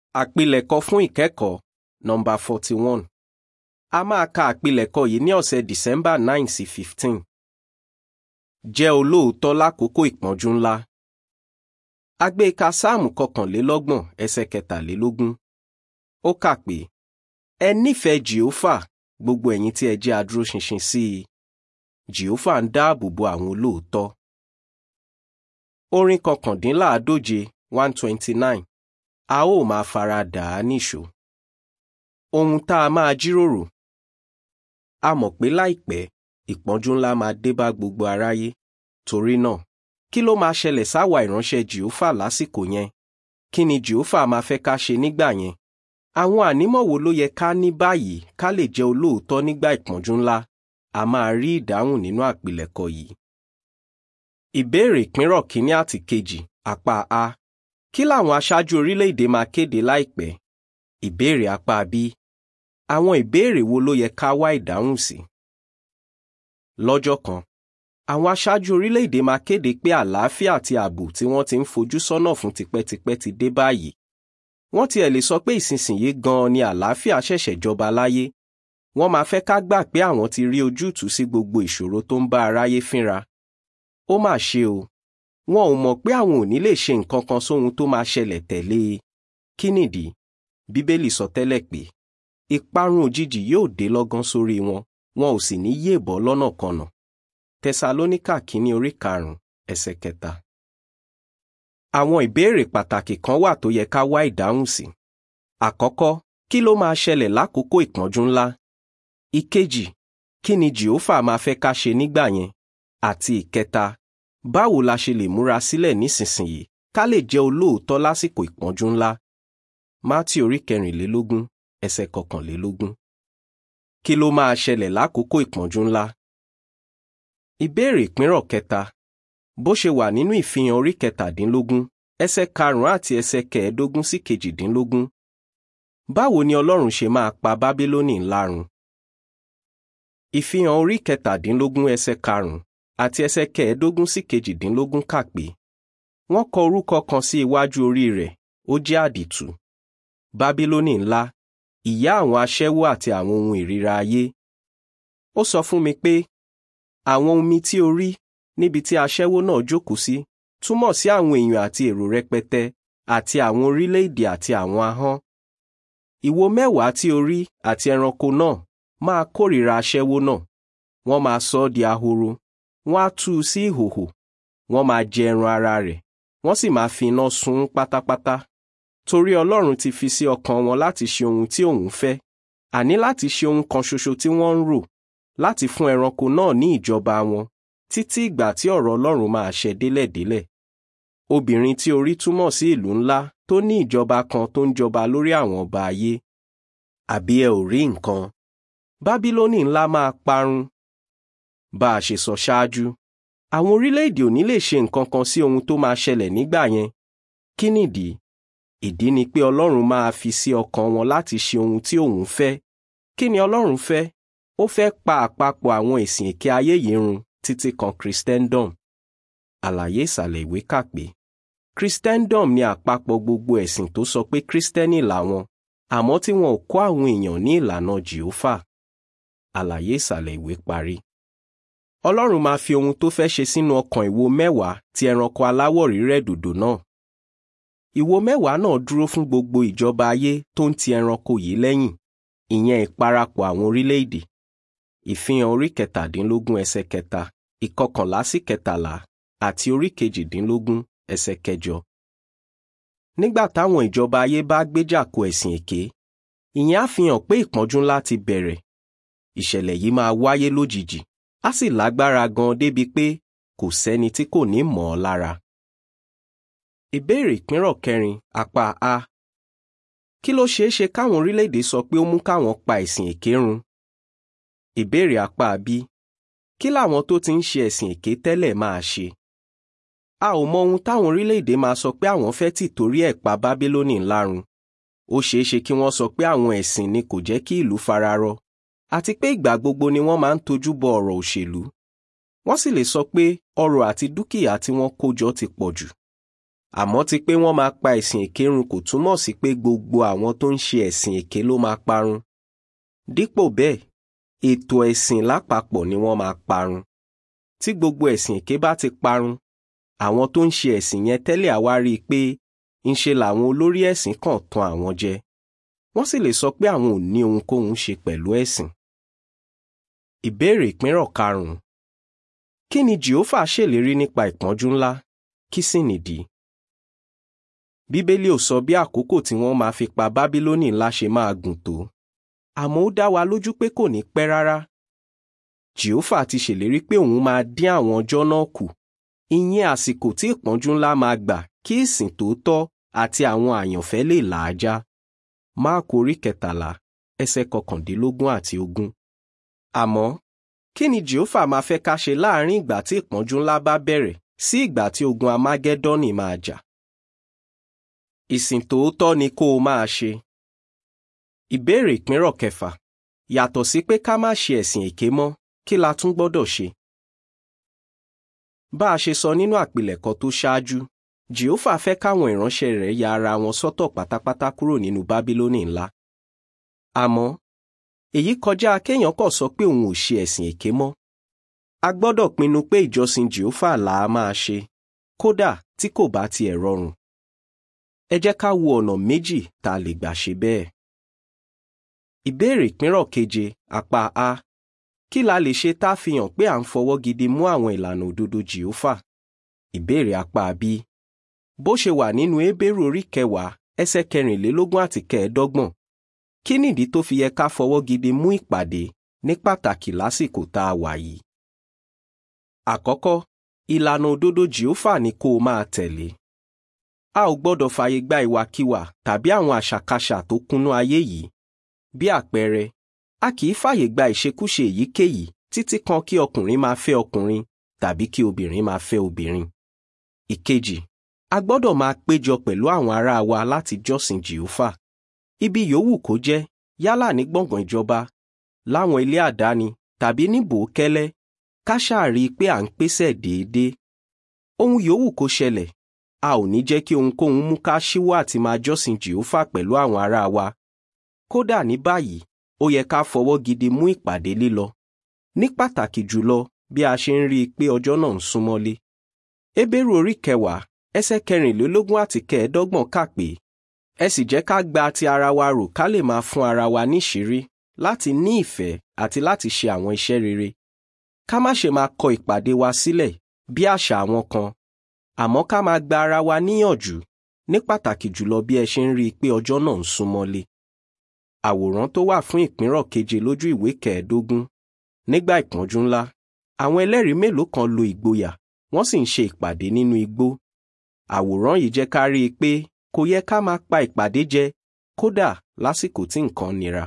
Àpilẹ̀kọ fún ìkẹ́kọ̀ọ́ nọ́mbà forty one. A máa ka àpilẹ̀kọ yìí ní ọ̀sẹ̀ December nine sí fifteen. Jẹ́ olóòótọ́ lákòókò ìpọ́njú ńlá. A gbé e ka Sáàmù kọkànlélọ́gbọ̀n ẹsẹ̀ kẹtàlélógún. Ó kà pé, Ẹ nífẹ̀ẹ́ Jèhófà gbogbo ẹ̀yin tí ẹ jẹ́ adúróṣinṣin sí i. Jèhófà ń dáàbò bo àwọn olóòótọ́. Orin kọkàndínláàádóje one twenty nine a ó máa fara dà á níṣó. Ohun tá a máa jíròrò. A mọ̀ pé láìpẹ́ ìpọ́njú ńlá máa dé bá gbogbo aráyé. Torí náà, kí ló máa ṣẹlẹ̀ sáwa ìránṣẹ́ Jèhófà lásìkò yẹn? Kí ni Jèhófà máa fẹ́ ká ṣe nígbà yẹn? Àwọn ànímọ̀ wo ló yẹ ká ní báyìí ká lè jẹ́ olóòótọ́ nígbà ìpọ́njú ńlá? A máa rí ìdáhùn nínú àpilẹ̀kọ yìí. Ìbéèrè ìpínrọ̀ kínní àti kejì apá A. Kí làwọn aṣáájú orílẹ̀-èdè máa kéde láìpẹ́? Ìbéèrè apá B. Àwọn ìbéèrè wo ló yẹ ká wá ìdáhùn sí? Lọ́jọ́ kan, àwọn aṣáájú orílẹ̀-èdè máa kéde pé àlàáfíà àti ààbò tí wọ́n ti ń fojú sọ́nà fún tipẹ́tipẹ́ ti dé báyìí. Wọ́n tiẹ̀ lè sọ pé ìsinsìnyí gan-an ni àlàáfíà ṣẹ̀ṣẹ̀ jọba láyé. Wọ́n máa fẹ́ ká gbà pé àwọn ti rí ojútùú sí gbogbo ìṣòro tó ń bá aráyé fínra. Ó mà ṣe o wọn ò mọ̀ pé àwọn ò ní lè ṣe nǹkan kan sóhun tó máa ṣẹlẹ̀ tẹ̀lé e. Kí nìdí? Bíbélì sọ tẹ́lẹ̀ pé ìparun òjijì yóò dé lọ́gán sórí wọn wọn ò sì ní yé bọ́ lọ́nà kanà. Tẹsalóníkà kínní orí karùn-ún ẹsẹ̀ kẹta. Àwọn ìbéèrè pàtàkì kan wà tó yẹ ká wá ìdáhùn sí. Àkọ́kọ́, kí ló máa ṣẹlẹ̀ lákòókò ìpọ́njú ńlá? Ìkejì, kí ni Jèhófà máa fẹ́ ká ṣe nígbà yẹn? Àti ìkẹta, báwo la ṣe lè múra sílẹ̀ nísinsìnyí ká lè jẹ́ olóòótọ́ lásìkò ìpọ́njú ńlá? Mátì orí kẹrìnlélógún ẹsẹ̀ kọkànlélógún. Kí ló máa ṣẹlẹ̀ lákòókò ìpọ́njú ńlá? Ìbéèrè ìpínrọ̀ kẹta. Bó ṣe wà nínú ìfihàn orí kẹtàdínlógún ẹsẹ̀ karùn-ún àti ẹsẹ̀ kẹẹ̀ẹ́dógún sí kejìdínlógún. Báwo ni Ọlọ́run ṣe máa pa Bábílónì ńlá run? Ìfihàn orí kẹtàdínlógún ẹsẹ̀ karùn-ún àti ẹsẹ̀ kẹẹ̀ẹ́dógún sí kejìdínlógún kà pé wọ́n kọ orúkọ kan sí iwájú orí rẹ̀ ó jẹ́ àdìtú bábílónì ńlá ìyá àwọn aṣẹ́wó àti àwọn ohun ìríra ayé ó sọ fún mi pé àwọn omi tí o rí níbi tí aṣẹ́wó náà jókòó sí túmọ̀ sí àwọn èèyàn àti èrò rẹpẹtẹ àti àwọn orílẹ̀-èdè àti àwọn ahọ́n ìwo mẹ́wàá tí o rí àti ẹranko náà máa kórìíra aṣẹ́wó náà wọ́n máa sọ ọ́ di ahoro wọ́n á tú u sí ìhòhò wọ́n máa jẹ ẹran ara rẹ̀ wọ́n sì máa fi iná sun ún pátápátá torí Ọlọ́run ti fi sí ọkàn wọn láti ṣe ohun tí òun fẹ́ àní láti ṣe ohun kan ṣoṣo tí wọ́n ń rò láti fún ẹranko náà ní ìjọba wọn títí ìgbà tí ọ̀rọ̀ Ọlọ́run máa ṣẹ délẹ̀délẹ̀ obìnrin tí orí túmọ̀ sí ìlú ńlá tó ní ìjọba kan tó ń jọba lórí àwọn ọba ayé àbí ẹ ò rí nǹkan Bábílónì ńlá máa parun bá a ṣe sọ ṣáájú àwọn orílẹ̀-èdè ò ní lè ṣe nǹkan kan sí ohun tó máa ṣẹlẹ̀ nígbà yẹn kí nìdí ìdí ni pé Ọlọ́run máa fi sí ọkàn wọn láti ṣe ohun tí òun fẹ́ kí ni Ọlọ́run fẹ́ ó fẹ́ pa àpapọ̀ àwọn ẹ̀sìn èké ayé yìí run títí kan Christendom àlàyé ìsàlẹ̀ ìwé kà pé Christendom ni àpapọ̀ gbogbo ẹ̀sìn tó sọ pé Kristẹni làwọn àmọ́ tí wọn ò kọ́ àwọn èèyàn ní ìlànà Jèhófà àlàyé ìsàlẹ̀ ìwé parí. Ọlọ́run máa fi ohun tó fẹ́ ṣe sínú ọkàn ìwo mẹ́wàá ti ẹranko aláwọ̀ rírẹ̀ dòdò náà. Ìwo mẹ́wàá náà dúró fún gbogbo ìjọba ayé tó ń ti ẹranko yìí lẹ́yìn, ìyẹn ìparapọ̀ àwọn orílẹ̀-èdè. Ìfihàn orí kẹtàdínlógún ẹsẹ̀ kẹta, ìkọkànlá sí kẹtàlá àti orí kejìdínlógún ẹsẹ̀ kẹjọ. Nígbà táwọn ìjọba ayé bá gbéjà ko ẹ̀sìn èké, ìyẹn á fi hàn pé ìpọ́njú ńlá ti bẹ̀rẹ̀. Ìṣẹ̀lẹ̀ yìí máa wáyé lójijì á sì lágbára gan débi pé kò sẹ́ni tí kò ní mọ̀ ọ́ lára. Ìbéèrè ìpínrọ̀ kẹrin apá A. Kí ló ṣeé ṣe káwọn orílẹ̀-èdè sọ pé ó mú káwọn pa ẹ̀sìn èké run? Ìbéèrè apá B. Kí làwọn tó ti ń ṣe ẹ̀sìn èké tẹ́lẹ̀ máa ṣe? A ò mọ ohun táwọn orílẹ̀-èdè máa sọ pé àwọn fẹ́ tì torí ẹ̀ pa Bábílónì ńlá run. Ó ṣeé ṣe kí wọ́n sọ pé àwọn ẹ̀sìn ni kò jẹ́ kí ìlú fararọ àti pé ìgbà gbogbo ni wọ́n máa ń tojú bọ ọ̀rọ̀ òṣèlú. Wọ́n sì lè sọ pé ọrọ̀ àti dúkìá tí wọ́n kó jọ ti pọ̀ jù. àmọ́ ti pé wọ́n máa pa ẹ̀sìn èké run kò túmọ̀ sí pé gbogbo àwọn tó ń ṣe ẹ̀sìn èké ló máa parun. dípò bẹ́ẹ̀ ètò ẹ̀sìn lápapọ̀ ni wọ́n máa parun. tí gbogbo ẹ̀sìn èké bá ti parun àwọn tó ń ṣe ẹ̀sìn yẹn tẹ́lẹ̀ àwa rí i pé ńṣe làwọn olórí ẹ̀sìn kàn tan àwọn jẹ wọ́n sì lè sọ pé àwọn ò ní ohunkóhun ṣe pẹ̀lú ẹ̀sìn. ìbéèrè ìpínrọ̀ karùn-ún kí ni jehova ṣèlérí nípa ìpọ́njú ńlá kí sì nìdí? bíbélì ò sọ bí àkókò tí wọ́n máa fi pa bábílónì ńlá ṣe máa gùn tó àmọ́ ó dá wa lójú pé kò ní pẹ́ rárá. jehova ti ṣèlérí pé òun máa dín àwọn ọjọ́ náà kù ìyẹn àsìkò tí ìpọ́njú ńlá máa gbà kí ìsìn tòótọ́ àti àwọn àyànfẹ́ lè là á já. máàkù orí kẹtàlá ẹsẹ̀ kọkàndínlógún àti ogún. àmọ́ kí ni jehova máa fẹ́ ká ṣe láàrin ìgbà tí ìpọ́njú ńlá bá bẹ̀rẹ̀ sí ìgbà tí ogun amágẹ́dọ́nì máa jà? ìsìn tòótọ́ ni kó o máa ṣe. ìbéèrè ìpínrọ̀ kẹfà yàtọ̀ sí pé ká má ṣe ẹ̀sìn èké mọ́ kí la tún gbọ́dọ̀ ṣe? bá a ṣe sọ nínú àpilẹ̀kọ tó ṣáájú jehova fẹ́ káwọn ìránṣẹ́ rẹ̀ ya ara wọn sọ́tọ̀ pátápátá kúrò nínú bábílónì ńlá. àmọ́ èyí kọjá kéèyàn kàn sọ pé òun ò ṣe ẹ̀sìn èké mọ́. a gbọ́dọ̀ pinnu pé ìjọsìn jehova là á máa ṣe kódà tí kò bá tiẹ̀ rọrùn. ẹ jẹ́ ká wo ọ̀nà méjì tá a lè gbà ṣe bẹ́ẹ̀. ìbéèrè ìpínrọ̀ keje apá a kí la lè ṣe tá a fi hàn pé à ń fọwọ́ gidi mú àwọn ìlànà òdodo jehova? ìbéèrè apá b bó ṣe wà nínú Hébérù orí kẹwàá ẹsẹ̀ kẹrìnlélógún àti kẹẹ̀ẹ́dọ́gbọ̀n kí nìdí tó fi yẹ ká fọwọ́ gidi mú ìpàdé ní pàtàkì lásìkò tá a wà yìí. àkọ́kọ́ ìlànà òdodo jehova ni kó o máa tẹ̀lé. a ò gbọ́dọ̀ fààyè gba ìwàkiwà tàbí àwọn àṣàkáṣà tó kúnnú ayé yìí. bí àpẹẹrẹ a kì í fààyè gba ìṣekúṣe èyíkéyìí títí kan kí ọkùnrin máa fẹ́ ọkùnrin tàbí kí obìnrin máa fẹ́ obìnrin. ìkejì a gbọ́dọ̀ máa péjọ pẹ̀lú àwọn ará wa láti jọ́sìn jehova ibi yòówù kó jẹ́ yálà ní gbọ̀ngàn ìjọba láwọn ilé àdáni tàbí ní bòókẹ́lẹ́ ká ṣàrí pé à ń pèsè déédéé ohun yòówù kó ṣẹlẹ̀ a ò ní jẹ́ kí ohunkóhun mú ká ṣíwọ́ àti máa jọ́sìn jehova pẹ̀lú àwọn ará wa kódà ní báyìí ó yẹ ká fọwọ́ gidi mú ìpàdé lílọ ní pàtàkì jùlọ bí a ṣe ń rí i pé ọjọ́ náà ń súnmọ́lé Hébérù orí kẹwàá ẹsẹ̀ kẹrìnlélógún àti kẹẹ̀ẹ́dọ́gbọ̀n kà pé ẹ sì jẹ́ ká gba ti ara wa rò ká lè máa fún ara wa níṣìírí láti ní ìfẹ́ àti láti ṣe àwọn iṣẹ́ rere ká má ṣe máa kọ ìpàdé wa sílẹ̀ bí àṣà àwọn kan àmọ́ ká máa gba ara wa níyànjú ní pàtàkì jùlọ bí ẹ ṣe ń rí i pé ọjọ́ náà ń súnmọ́lé. àwòrán tó wà fún ìpínrọ̀ keje lójú ìwé kẹẹ̀ẹ́dógún nígbà ìpọ́njú ńlá àwọn ẹlẹ́rìí mélòó kan lo ìgboyà wọ́n sì ń ṣe ìpàdé nínú igbó àwòrán yìí jẹ́ ká rí i pé kò yẹ ká máa pa ìpàdé jẹ kódà lásìkò tí nǹkan nira.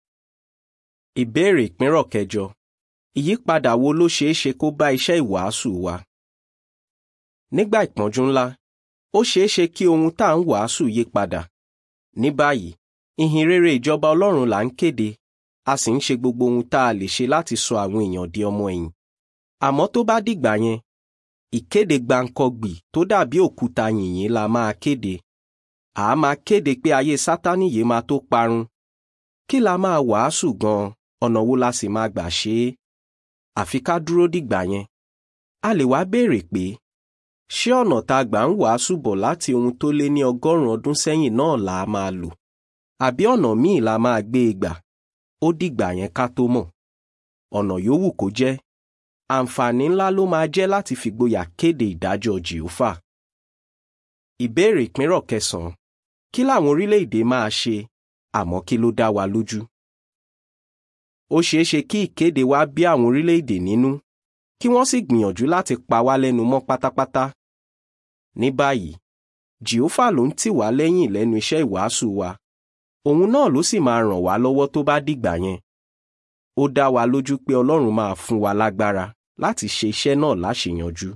ìbéèrè ìpínrọ̀ kẹjọ ìyípadà wo ló ṣeé ṣe kó bá iṣẹ́ ìwàásù wa? nígbà ìpọ́njú ńlá ó ṣeé ṣe kí ohun tá à ń wàásù yí padà. ní báyìí ìhìn rere ìjọba ọlọ́run là ń kéde a sì ń ṣe gbogbo ohun tá a lè ṣe láti sọ àwọn èèyàn di ọmọ ẹ̀yìn. àmọ́ tó bá dìgbà yẹn ìkéde gbàǹkọgbì tó dàbí òkúta yìnyín la máa kéde à á máa kéde pé ayé sátánì yìí máa tó parun kí la máa wàásù gan ọ̀nà wo la sì máa gbà ṣe é àfi ká dúró dìgbà yẹn a lè wá béèrè pé ṣé ọ̀nà tá a gbà ń wàásù bọ̀ láti ohun tó lé ní ọgọ́rùn-ún ọdún sẹ́yìn náà là á máa lò àbí ọ̀nà míì la máa gbé e gbà ó dìgbà yẹn ká tó mọ̀ ọ̀nà yòówù kó jẹ́ àǹfààní ńlá ló máa jẹ́ láti fìgboyà kéde ìdájọ́ jèhófà. ìbéèrè ìpínrọ̀ kẹsàn-án kí làwọn orílẹ̀-èdè máa ṣe àmọ́ kí ló dá wa lójú? ó ṣeé ṣe kí ìkéde wa bí àwọn orílẹ̀-èdè nínú kí wọ́n sì gbìyànjú láti pa wá lẹ́nu mọ́ pátápátá. ní báyìí jèhófà ló ń tì wá lẹ́yìn lẹ́nu iṣẹ́ ìwàásù wa òun náà ló sì máa ràn wá lọ́wọ́ tó bá dìgbà yẹn. ó dá wa lójú pé ọlọ́run máa fún wa lágbára láti ṣe iṣẹ́ náà láṣeyanjú.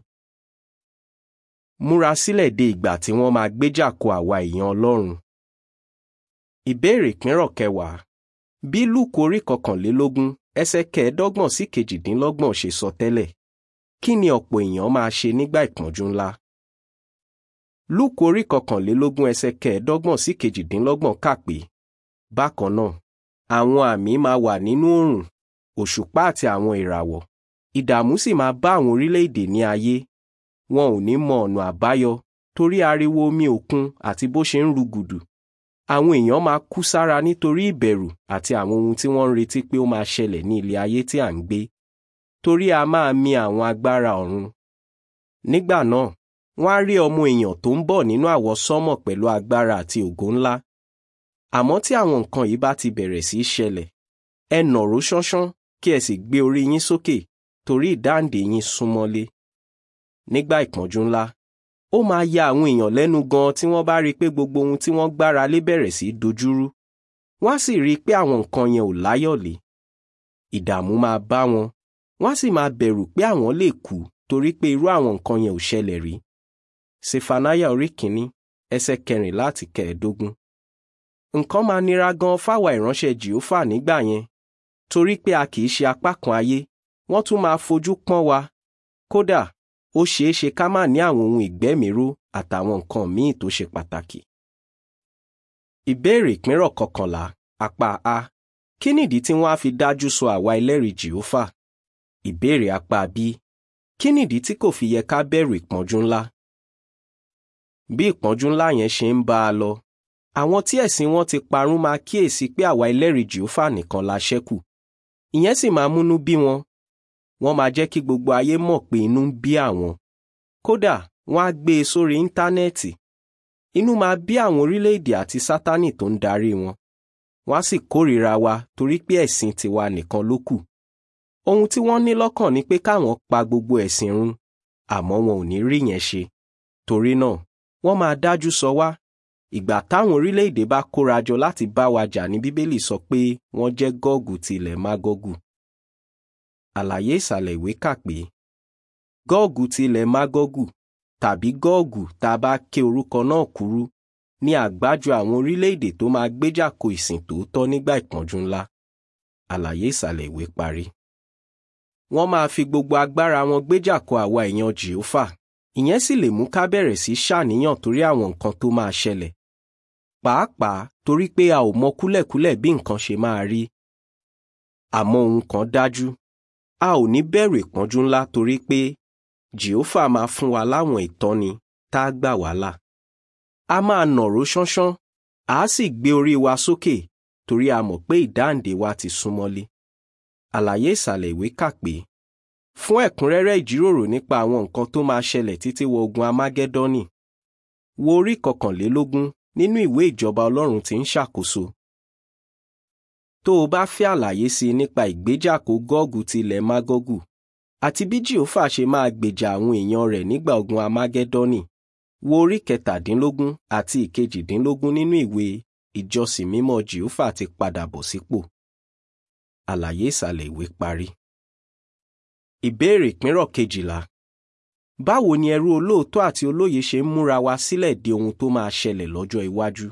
múra sílẹ̀ de ìgbà tí wọ́n máa gbéjà kó àwa èèyàn ọlọ́run. ìbéèrè ìpínrọ̀ kẹwàá bí lúùkù orí kọkànlélógún ẹsẹ̀ kẹẹ̀ẹ́dọ́gbọ̀n sí kejìdínlọ́gbọ̀n ṣe sọ tẹ́lẹ̀ kí ni ọ̀pọ̀ èèyàn máa ṣe nígbà ìpọ́njú ńlá? lúùkù orí kọkànlélógún ẹsẹ̀ kẹẹ̀ẹ́dọ́gbọ̀n sí kejìdínlọ́gbọ̀n kà pé bákan náà àwọn àmì máa wà nínú oòrùn òṣùpá àti àwọn ìràwọ̀ ìdààmú sì máa bá àwọn orílẹ̀-èdè ní ayé wọn ò ní mọ ọ̀nà àbáyọ torí ariwo omi òkun àti bó ṣe ń rúgùdù àwọn èèyàn máa kú sára nítorí ìbẹ̀rù àti àwọn ohun tí wọ́n ń retí pé ó máa ṣẹlẹ̀ ní ilé ayé tí à ń gbé torí a máa mì àwọn agbára ọ̀run nígbà náà wọ́n á rí ọmọ èèyàn tó ń bọ̀ nínú àwọsánmọ̀ pẹ̀lú agbára àti ògo ńlá àmọ́ tí àwọn nǹkan yìí bá ti bẹ̀rẹ̀ sí í ṣẹlẹ̀ ẹ nàró ṣánṣán kí ẹ sì gbé orí yín sókè torí ìdáǹdè yín súnmọ́lé nígbà ìpọ́njú ńlá ó máa ya àwọn èèyàn lẹ́nu gan tí wọ́n bá rí i pé gbogbo ohun tí wọ́n gbára lé bẹ̀rẹ̀ sí í dojúrú wọ́n á sì rí i pé àwọn nǹkan yẹn ò láyọ̀lé ìdààmú máa bá wọn wọ́n á sì máa bẹ̀rù pé àwọn lè kú torí pé irú àwọn nǹkan yẹn ò ṣẹlẹ̀ rí sefanaya orí kìíní ẹsẹ̀ kẹrìnlá àti kẹẹ̀ẹ́dógún nǹkan máa nira gan fáwa ìránṣẹ́ jìófà nígbà yẹn torí pé a kì í ṣe apá kan ayé wọ́n tún máa fojú pọ́n wa kódà ó ṣeé ṣe ká má ní àwọn ohun ìgbẹ́mìíró àtàwọn nǹkan míì tó ṣe pàtàkì. ìbéèrè ìpínrọ̀ kọkànlá apá a kí nìdí tí wọ́n á fi dájú sọ àwa ẹlẹ́rìí jìófà? ìbéèrè apá b kí nìdí tí kò fi yẹ ká bẹ̀rù ìpọ́njú ńlá? bí ìpọ́njú ńlá yẹn ṣe ń bá a lọ àwọn tí ẹ̀sìn wọn ti parun máa kíyèsí pé àwa ẹlẹ́rìí jìófà nìkan la ṣẹ́kù ìyẹn sì máa múnú bí wọn wọ́n máa jẹ́ kí gbogbo ayé mọ̀ pé inú ń bí àwọn kódà wọ́n á gbé e sórí íńtánẹ́ẹ̀tì inú máa bí àwọn orílẹ̀-èdè àti sátánì tó ń darí wọn wọ́n á sì kórìíra wa torí pé ẹ̀sìn tiwa nìkan ló kù ohun tí wọ́n ní lọ́kàn ni pé káwọn pa gbogbo ẹ̀sìn run àmọ́ wọn ò ní rí yẹn ṣe torí náà wọ́n máa dájú sọ wá ìgbà táwọn orílẹ̀-èdè bá kóra jọ láti bá wa jà ní bíbélì sọ pé wọ́n jẹ́ gọ́ọ̀gù tilẹ̀ mágọ́gù àlàyé ìsàlẹ̀ ìwé kà pé gọ́ọ̀gù tilẹ̀ mágọ́gù tàbí gọ́ọ̀gù tá a bá ké orúkọ náà kúrú ní àgbájọ àwọn orílẹ̀-èdè tó máa gbéjà ko ìsìn tòótọ́ nígbà ìpọ́njú ńlá àlàyé ìsàlẹ̀ ìwé parí. wọ́n máa fi gbogbo agbára wọn gbéjà ko àwa èèyàn jèhófà ìyẹn sì lè mú ká bẹ̀rẹ̀ sí ṣàníyàn torí àwọn nǹkan tó máa ṣẹlẹ̀ pàápàá torí pé a ò mọ kúlẹ̀kúlẹ̀ bí nǹkan ṣe máa rí àmọ́ ohun kan dájú a ò ní bẹ̀rù ìpọ́njú ńlá torí pé jèhófà máa fún wa láwọn ìtọ́ni tá a gbà wá là a máa nàró ṣánṣán a sì gbé orí wa sókè torí a mọ̀ pé ìdáǹdè wa ti súnmọ́lé àlàyé ìsàlẹ̀ ìwé kà pé fún ẹ̀kúnrẹ́rẹ́ ìjíròrò nípa àwọn nǹkan tó máa ṣẹlẹ̀ títí wọ ogun amágẹ́dọ́nì wo orí kọkànlélógún nínú ìwé ìjọba ọlọ́run tí ń ṣàkóso tó o bá fẹ́ àlàyé sí i nípa ìgbéjàkó gọ́ọ̀gù tilẹ̀ mágọ́gù àti bí jìófà ṣe máa gbèjà àwọn èèyàn rẹ̀ nígbà ogun amágẹ́dọ́nì wo orí kẹtàdínlógún àti ìkejìdínlógún nínú ìwé ìjọsìn mímọ́ jìófà ti padà bọ̀ sípò àlàyé ìsàlẹ̀ ìwé parí. ìbéèrè ìpínrọ̀ kejìlá báwo ni ẹrú olóòótọ́ àti olóye ṣe ń múra wa sílẹ̀ de ohun tó máa ṣẹlẹ̀ lọ́jọ́ iwájú?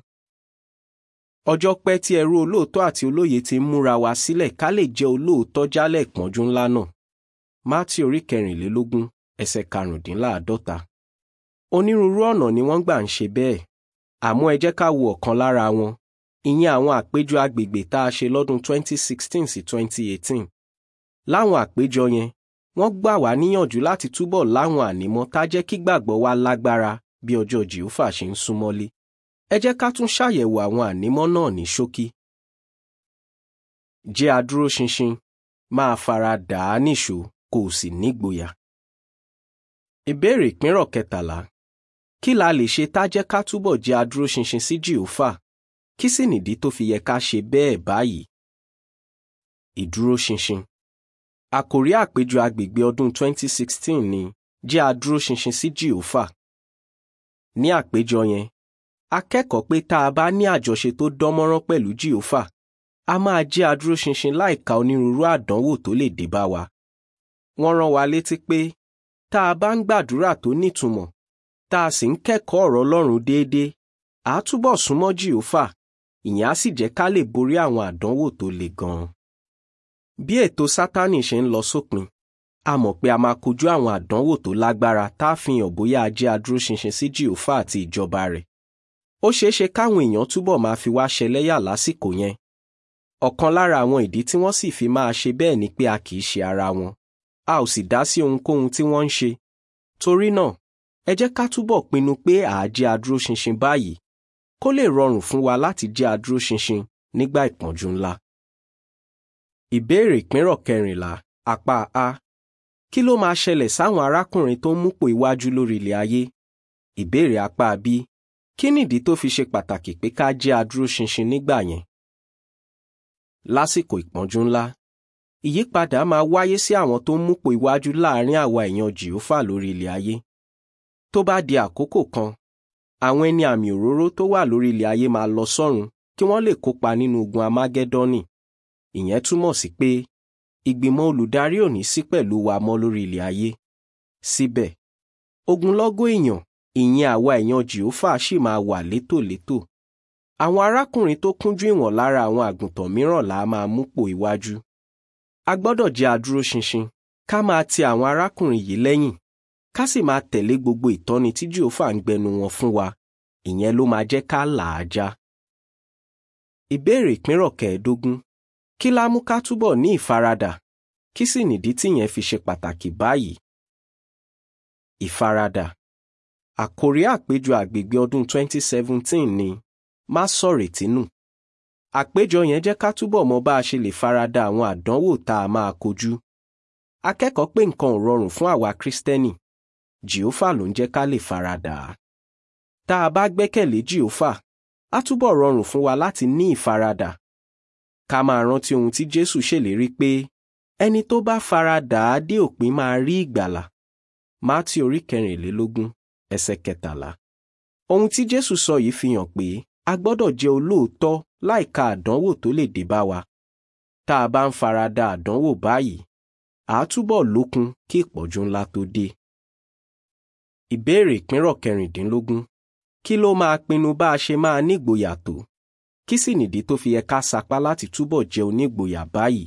ọjọ́ pẹ́ tí ẹrú olóòótọ́ àti olóye ti ń múra wa sílẹ̀ ká lè jẹ́ olóòótọ́ jálẹ̀ ìpọ́njú ńlá náà. Mátí orí kẹrìnlélógún ẹsẹ̀ karùndínláàádọ́ta. onírúurú ọ̀nà ni wọ́n gbà ń ṣe bẹ́ẹ̀ àmọ́ ẹ jẹ́ ká wo ọ̀kan lára wọn ìyẹn àwọn àpéjọ agbègbè tá a ṣe lọ́dún 2016 sí 2018. láwọn àpéjọ yẹn wọ́n gbà wá níyànjú láti túbọ̀ láwọn ànímọ́ tá jẹ́ kí gbàgbọ́ wa lágbára bí ọjọ́ jìhófà ṣe ń súnmọ́lé ẹ jẹ́ ká tún ṣàyẹ̀wò àwọn ànímọ́ náà ní ṣókí. jẹ́ adúróṣinṣin máa fara dà á níṣó kó o sì nígboyà. ìbéèrè ìpínrọ̀ kẹtàlá kí la lè ṣe tá jẹ́ ká túbọ̀ jẹ́ adúróṣinṣin sí jìhófà kí sì nìdí tó fi yẹ ká ṣe bẹ́ẹ̀ báyìí. ìdúróṣinṣin àkòrí àpéjọ agbègbè ọdún 2016 ni jẹ́ adúróṣinṣin sí jìhófà. ní àpéjọ yẹn a kẹ́kọ̀ọ́ pé tá a bá ní àjọṣe tó dánmọ́rán pẹ̀lú jìhófà a máa jẹ́ adúróṣinṣin láìka onírúurú àdánwò tó lè dé bá wa. wọ́n rán wa létí pé tá a bá ń gbàdúrà tó nítumọ̀ tá a sì ń kẹ́kọ̀ọ́ ọ̀rọ̀ Ọlọ́run déédéé à á túbọ̀ súnmọ́ jìhófà ìyẹn á sì jẹ́ ká lè borí àwọn àdánwò tó le gan-an. bí ètò Sátánì ṣe ń lọ sópin a mọ̀ pé a máa kojú àwọn àdánwò tó lágbára tá a fi hàn bóyá a jẹ́ adúróṣinṣin sí jìhófà àti ìjọba rẹ̀ ó ṣeé ṣe káwọn èèyàn túbọ̀ máa fi wá ṣẹlẹ́yà lásìkò yẹn ọ̀kan lára àwọn ìdí tí wọ́n sì fi máa ṣe bẹ́ẹ̀ ni pé a kì í ṣe ara wọn a ò sì dá sí ohunkóhun tí wọ́n ń ṣe torí náà ẹ jẹ́ ká túbọ̀ pinnu pé à á jẹ́ adúróṣinṣin báyìí kó lè rọrùn fún wa láti jẹ́ adúróṣinṣin nígbà ìpọ́njú ńlá. ìbéèrè ìpínrọ̀ kẹrìnlá apá a kí ló máa ṣẹlẹ̀ sáwọn arákùnrin tó ń múpò iwájú lórí ilẹ̀ ayé? ìbéèrè apá b kí nìdí tó fi ṣe pàtàkì pé ká jẹ́ adúróṣinṣin nígbà yẹn? lásìkò ìpọ́njú ńlá ìyípadà máa wáyé sí àwọn tó ń múpò iwájú láàrin àwa èèyàn jìhófà lórí ilẹ̀ ayé. tó bá di àkókò kan àwọn ẹni àmì òróró tó wà lórí ilẹ̀ ayé máa lọ sọ́run kí wọ́n lè kópa nínú ogun amágẹ́dọ́nì ìyẹn túmọ̀ sí pé ìgbìmọ̀ olùdarí ò ní sí pẹ̀lú wa mọ́ lórí ilẹ̀ ayé síbẹ̀ ogunlọ́gọ̀ èèyàn ìyẹn àwa èèyàn jìhófà ṣì máa wà létòlétò àwọn arákùnrin tó kúnjú ìwọ̀n lára àwọn àgùntàn mìíràn là á máa múpò iwájú a gbọ́dọ̀ jẹ́ adúróṣinṣin ká máa ti àwọn arákùnrin yìí lẹ́yìn ká sì máa tẹ̀lé gbogbo ìtọ́ni tí jehova ń gbẹnu wọn fún wa ìyẹn ló máa jẹ́ ká là á já. ìbéèrè ìpínrọ̀ kẹẹ̀ẹ́dógún kí lá mú ká túbọ̀ ní ìfaradà kí sì nìdí tíyẹn fi ṣe pàtàkì báyìí. ìfaradà àkórí àpéjọ àgbègbè ọdún 2017 ni má sọ̀rètí nù. àpéjọ yẹn jẹ́ ká túbọ̀ mọ bá a ṣe lè farada àwọn àdánwò tá a máa kojú. akẹ́kọ̀ọ́ pé nǹkan ò rọrùn fún àwa kristẹni jehova ló ń jẹ́ ká lè faradà á. tá a bá gbẹ́kẹ̀lé jehova á túbọ̀ rọrùn fún wa láti ní ìfaradà. ká máa rántí ohun tí jésù ṣèlérí pé ẹni tó bá faradà á dé òpin máa rí ìgbàlà. mátí orí kẹrìnlélógún ẹsẹ̀ kẹtàlá. ohun tí jésù sọ yìí fi hàn pé a gbọ́dọ̀ jẹ́ olóòótọ́ láìka àdánwò tó lè dé bá wa. tá a bá ń farada àdánwò báyìí à á túbọ̀ lókun kí ìpọ́njú ńlá tó dé. ìbéèrè ìpínrọ̀ kẹrìndínlógún kí ló máa pinnu bá a ṣe máa nígboyà tó? kí sì nìdí tó fi yẹ ká sapá láti túbọ̀ jẹ́ onígboyà báyìí?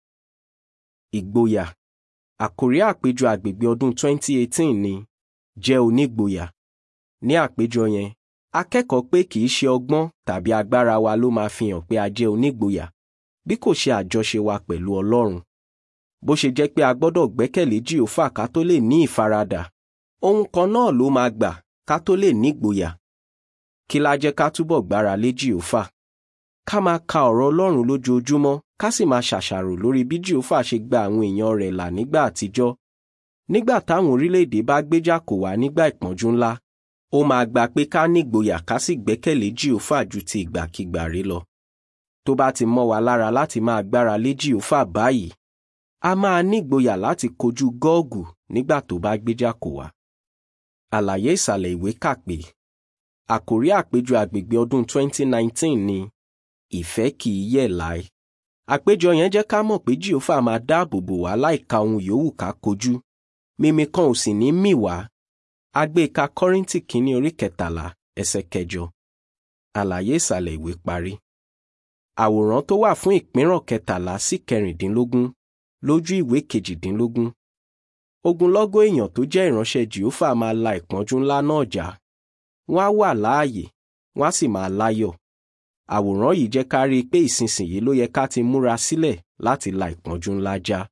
ìgboyà àkórí àpéjọ àgbègbè ọdún 2018 ni jẹ́ onígboyà. ní àpéjọ yẹn akẹ́kọ̀ọ́ pé kì í ṣe ọgbọ́n tàbí agbára wa ló máa fi hàn pé a jẹ́ onígboyà bí kò ṣe àjọṣe wa pẹ̀lú Ọlọ́run. bó ṣe jẹ́ pé a gbọ́dọ̀ gbẹ́kẹ̀lé Jèhófà ká tó lè ní ìfaradà ohun kan náà ló máa gbà ká tó lè nígboyà. kí la jẹ́ ká túbọ̀ gbára lé Jèhófà? ká máa ka ọ̀rọ̀ Ọlọ́run lójoojúmọ́ ká sì máa ṣàṣàrò lórí bí Jèhófà ṣe gba àwọn èèyàn rẹ̀ là nígbà àtijọ́. nígbà táwọn orílẹ̀-èdè bá gbéjà kò wá nígbà ìpọ́njú ńlá ó máa gba pé ká nígboyà ká sì gbẹ́kẹ̀lé Jèhófà ju ti ìgbàkigbà rí lọ. tó bá ti mọ́ wa lára láti máa gbára lé Jèhófà báyìí a máa nígboyà láti kojú Gọ́ọ̀gù nígbà tó bá gbéjà kò wá. àlàyé ìsàlẹ̀ ìwé kà pé àkórí àpéjọ àgbègbè ọdún 2019 ni ìfẹ́ kì í yẹ̀ láé. àpéjọ yẹn jẹ́ ká mọ̀ pé Jèhófà máa dáàbò bò wá láìka ohun yòówù ká kojú mímí kan ò sì ní mì wá agbéka kọ́ríntì kínní orí kẹtàlá ẹsẹ̀ kẹjọ àlàyé ìsàlẹ̀ ìwé parí. àwòrán tó wà fún ìpínrọ̀ kẹtàlá sí kẹrìndínlógún lójú ìwé kejìdínlógún. ogunlọ́gọ̀ èèyàn tó jẹ́ ìránṣẹ́ jehova máa la ìpọ́njú ńlá náà jà wọ́n á wà láàyè wọ́n á sì máa láyọ̀. àwòrán yìí jẹ́ ká rí i pé ìsinsìnyí ló yẹ ká ti múra sílẹ̀ láti la ìpọ́njú ńlá já.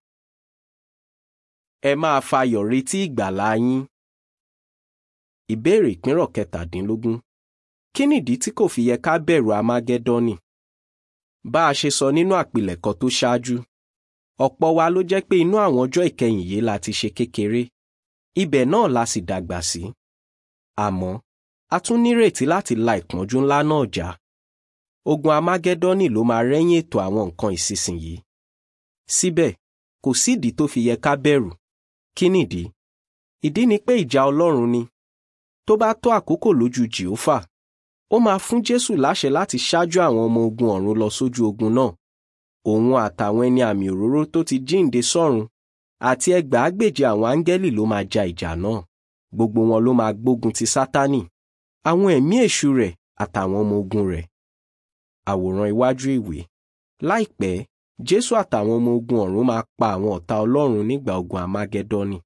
ẹ máa fayọ̀ retí ìgbàlà yín ìbéèrè ìpínrọ̀ kẹtàdínlógún kí nìdí tí kò fi yẹ ká bẹ̀rù amágẹ́dọ́nì? bá a ṣe sọ nínú àpilẹ̀kọ tó ṣáájú ọ̀pọ̀ wa ló jẹ́ pé inú àwọn ọjọ́ ìkẹyìn yìí la ti ṣe kékeré ibẹ̀ náà la sì dàgbà sí àmọ́ a tún nírètí láti la ìpọ́njú ńlá náà já ogun amágẹ́dọ́nì ló máa rẹ́yìn ètò àwọn nǹkan ìsinsìnyí síbẹ̀ kò sídìí tó fi yẹ ká bẹ̀rù kí nìdí ìdí ni pé ìjà Ọlọ́run ni tó bá tó àkókò lójú jehova ó máa fún jésù láṣẹ láti ṣáájú àwọn ọmọ ogun ọ̀run lọ sójú ogun náà òun àtàwọn ẹni àmì òróró tó ti jíǹde sọ́run àti ẹgbàágbèje àwọn áńgẹ́lì ló máa ja ìjà náà gbogbo wọn ló máa gbógun ti sátánì àwọn ẹ̀mí èṣù rẹ̀ àtàwọn ọmọ ogun rẹ̀ àwòrán iwájú ìwé láìpẹ́ Jésù àtàwọn ọmọ ogun ọ̀run máa pa àwọn ọ̀tá Ọlọ́run nígbà ogun Amagẹ́dọ́nì.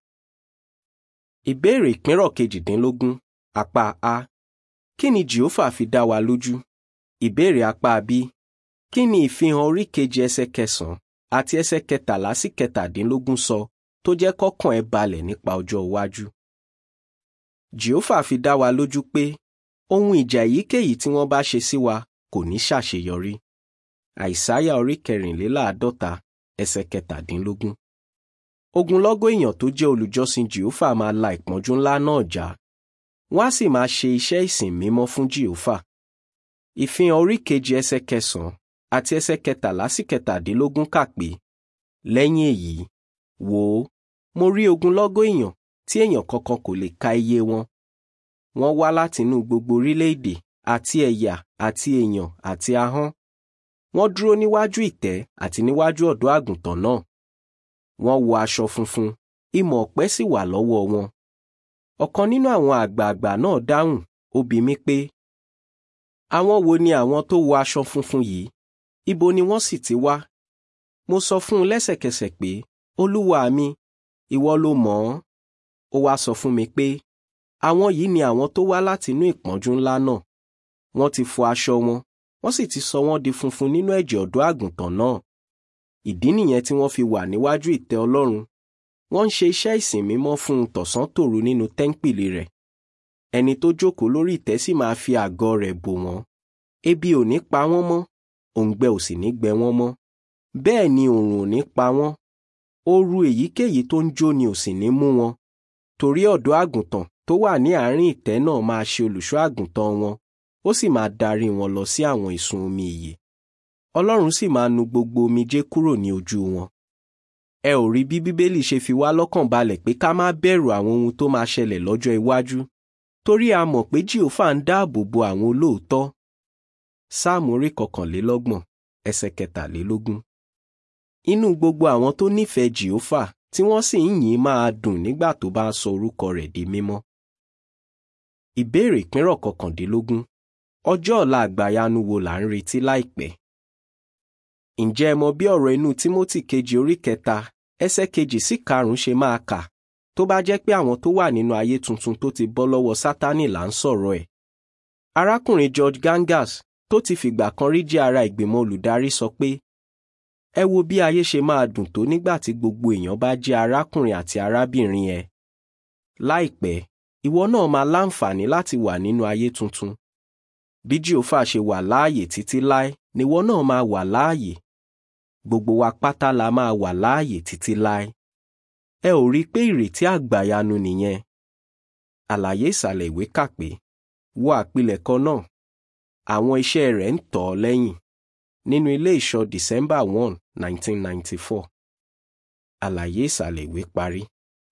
Ìbéèrè ìpínrọ̀ kejìdínlógún apá A. Kí ni Jèhófà fi dá wa lójú? Ìbéèrè apá B. Kí ni ìfihàn orí kejì ẹsẹ̀ kẹsàn-án àti ẹsẹ̀ kẹtàlá sí kẹtàdínlógún sọ tó jẹ́ kọ́kàn ẹ balẹ̀ nípa ọjọ́ iwájú? Jèhófà fi dá wa lójú pé ohun ìjà èyíkéyìí tí wọ́n bá ṣe sí wa kò ní ṣàṣeyọrí. Àìsáyà orí kẹrìnléláàádọ́ta ẹsẹ̀ kẹtàdínlógún. Ogunlọ́gọ̀ èèyàn tó jẹ́ olùjọ́sìn Jèhófà máa la ìpọ́njú ńlá náà já. Wọ́n á sì máa ṣe iṣẹ́ ìsìn mímọ́ fún Jèhófà. Ìfihàn orí kejì ẹsẹ̀ kẹsàn-án àti ẹsẹ̀ kẹtàlá sí kẹtàdínlógún kà pé lẹ́yìn èyí wò ó mo rí ogunlọ́gọ̀ èèyàn tí èèyàn kankan kò lè ka iye wọn. Wọ́n wá látinú gbogbo orílẹ̀-èdè àti ẹ̀yà àti èèyàn àti ahọ́n. Wọ́n dúró níwájú ìtẹ́ àti níwájú ọ̀dọ́ àgùntàn náà. Wọ́n wọ aṣọ funfun, ìmọ̀ ọ̀pẹ sì wà lọ́wọ́ wọn. Ọ̀kan nínú àwọn àgbààgbà náà dáhùn, ó bi mí pé, àwọn wo ni àwọn tó wọ aṣọ funfun yìí? Ibo ni wọ́n sì ti wá? Mo sọ fún un lẹ́sẹ̀kẹsẹ̀ pé, Olúwa mi, ìwọ ló mọ̀ ọ́n. Ó wá sọ fún mi pé, àwọn yìí ni àwọn tó wá látinú ìpọ́njú ńlá náà. Wọ́n ti fọ aṣọ wọn, wọ́n sì ti sọ wọ́n di funfun nínú ẹ̀jẹ̀ ọ̀dọ́ àgùntàn náà. Ìdí nìyẹn tí wọ́n fi wà níwájú ìtẹ́ Ọlọ́run. Wọ́n ń ṣe iṣẹ́ ìsìn mímọ́ fún un tọ̀sán tòru nínú tẹ́ńpìlì rẹ̀. Ẹni tó jókòó lórí ìtẹ́ sì máa fi àgọ́ rẹ̀ bò wọ́n. Ebi ò ní pa wọ́n mọ́, òǹgbẹ ò sì ní gbẹ wọ́n mọ́. Bẹ́ẹ̀ ni òòrùn ò ní pa wọ́n. Ooru èyíkéyìí tó ń jó ni ò sì ní mú wọn. Torí ọ̀dọ́ àgùntàn tó wà ní àárín ìtẹ́ náà máa ṣe olùṣọ́ àgùntàn wọn, ó sì máa darí wọn lọ sí àwọn ìsun omi ìyè. Ọlọ́run sì máa nu gbogbo omijé kúrò ní ojú wọn. Ẹ ò rí bí Bíbélì ṣe fi wá lọ́kàn balẹ̀ pé ká má bẹ̀rù àwọn ohun tó máa ṣẹlẹ̀ lọ́jọ́ iwájú, torí a mọ̀ pé Jèhófà ń dáàbò bo àwọn olóòótọ́. Sáàmù orí kọkànlélọ́gbọ̀n ẹsẹ̀ kẹtàlélógún. Inú gbogbo àwọn tó nífẹ̀ẹ́ Jèhófà tí wọ́n sì ń yìn máa dùn nígbà tó bá ń sọ orúkọ rẹ̀ di mímọ́. Ìbéèrè ìpínrọ̀ kọkàndínlógún. Ọjọ́ ọ̀la àgbàyanu wo là ń retí láìpẹ́? Ǹjẹ́ ẹ mọ bí ọ̀rọ̀ inú Tímótì kejì orí kẹta ẹsẹ̀ kejì sí karùn-ún ṣe máa kà tó bá jẹ́ pé àwọn tó wà nínú ayé tuntun tó ti bọ́ lọ́wọ́ Sátánì là ń sọ̀rọ̀ ẹ̀? Arákùnrin George Gangas tó ti fìgbà kan rí jẹ́ ara ìgbìmọ̀ olùdarí sọ pé ẹ wo bí ayé ṣe máa dùn tó nígbà tí gbogbo èèyàn bá jẹ́ arákùnrin àti arábìnrin ẹ. Láìpẹ́, ìwọ náà máa láǹfààní láti wà nínú ayé tuntun. Bí Jèhófà ṣe wà láàyè títí láé níwọ náà máa wà láàyè. Gbogbo wa pátá la máa wà láàyè títí láé. Ẹ ò rí i pé ìrètí àgbàyanu nìyẹn. Àlàyé ìsàlẹ̀ ìwé kà pé wo àpilẹ̀kọ náà. Àwọn iṣẹ́ rẹ̀ ń tọ̀ ọ́ lẹ́yìn nínú ilé ìṣọ́ December one, nineteen ninety-four. Àlàyé ìsàlẹ̀ ìwé parí.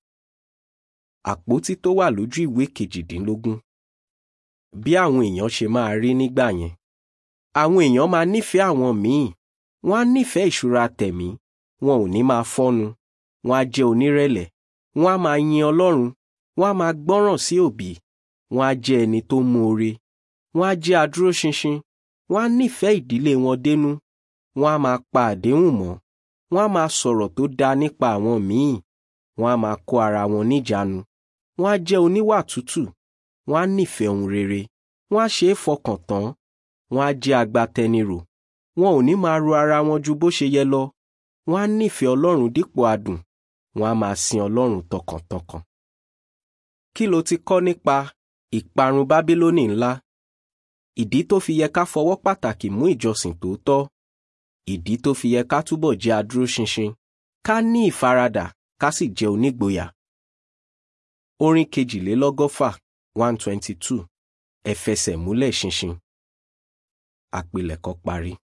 Àpótí tó wà lójú ìwé kejìdínlógún. Bí àwọn èèyàn ṣe máa rí nígbà yẹn. Àwọn èèyàn máa nífẹ̀ẹ́ àwọn míì. Wọ́n á nífẹ̀ẹ́ ìṣúra tẹ̀mí. Wọn ò ní máa fọ́nu. Wọ́n á jẹ́ onírẹ̀lẹ̀. Wọ́n á máa yin Ọlọ́run. Wọ́n á máa gbọ́ràn sí òbí. Wọ́n á jẹ́ ẹni tó moore. Wọ́n á jẹ́ adúróṣinṣin wọ́n á nífẹ̀ẹ́ ìdílé wọn dénú wọ́n á máa pa àdéhùn mọ́ wọ́n á máa sọ̀rọ̀ tó dáa nípa àwọn míì wọ́n á máa kó ara wọn níjàánu wọ́n á jẹ́ oníwà tútù wọ́n á nífẹ̀ẹ́ ohun rere wọ́n á ṣe é fọkàn tán wọ́n á jẹ́ agbatẹnirò wọn ò ní máa ro ara wọn ju bó ṣe yẹ lọ wọ́n á nífẹ̀ẹ́ Ọlọ́run dípò adùn wọ́n á máa sin Ọlọ́run tọkàntọkàn. kí lo ti kọ́ nípa ìparun Bábílónì ńlá ìdí tó fi yẹ ká fọwọ́ pàtàkì mú ìjọsìn tòótọ́ ìdí tó fi yẹ ká túbọ̀ jẹ́ adúróṣinṣin ká ní ìfaradà ká sì jẹ́ onígboyà. orin kejìlélọ́gọ́fà one twenty two ẹ fẹsẹ̀ múlẹ̀ ṣinṣin. àpilẹ̀kọ parí.